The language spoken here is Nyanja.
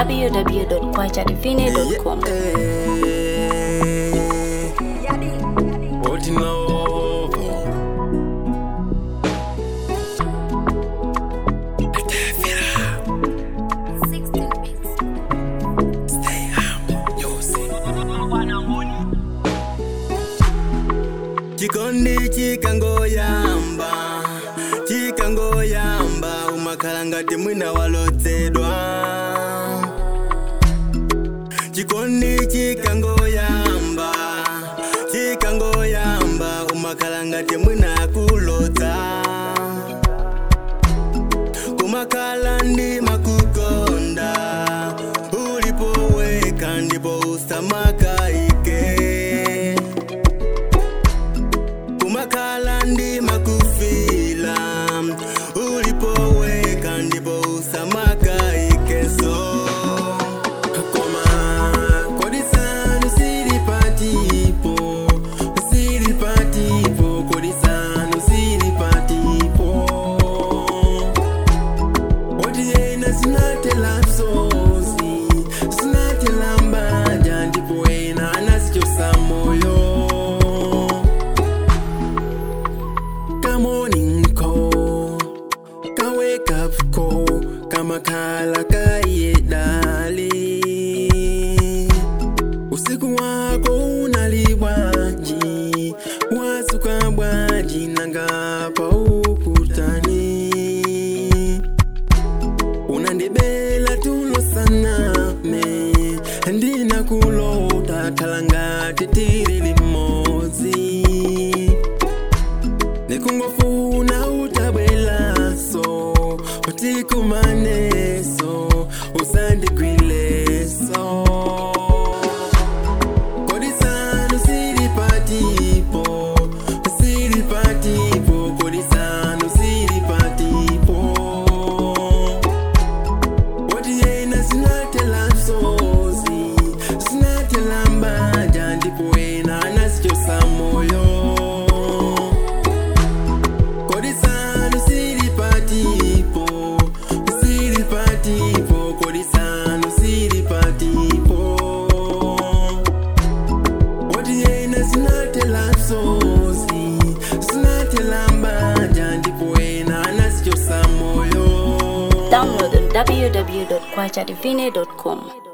www.kwachadivine.com. What you know? chikondi chikangoyamba chikangoyamba umakhala ngati mwina walotsedwa chikondi chikangoyamba chikangoyamba umakhala ngati mwina akulodza kumakhala ndi makukonda ulipoweka ndipo usamakaike kumakhala ndi makufila ulipoweka ndipo usamakaikeso koma kodisanu silipatipo silipatipo kodisanu silipatipo otiyena sinatela msozi sinatela mbanja ndipo ena anasichosa moyo Come morning call, ka wake up call, kama kala kaidali. Usiku wako unalibwaji, wasuka bwaji nangapa ukutani. Unandibela tulo saname, ndina kulota kalangati tiri limozi nikungofuna utabwelaso utikumaneso usandigwileso kodisanu silipatipo silipatipo kodisanu silipatipo otiyena sinatela msozi sinatela mbanja ndipo ena anasichosa moyo kodisanu silipatipo silipatipo kodisanu silipatipo otiyena sinatela msozi sinatela mbanja ndipo ena anasichosa moyo Download on www.kwachadivine.com.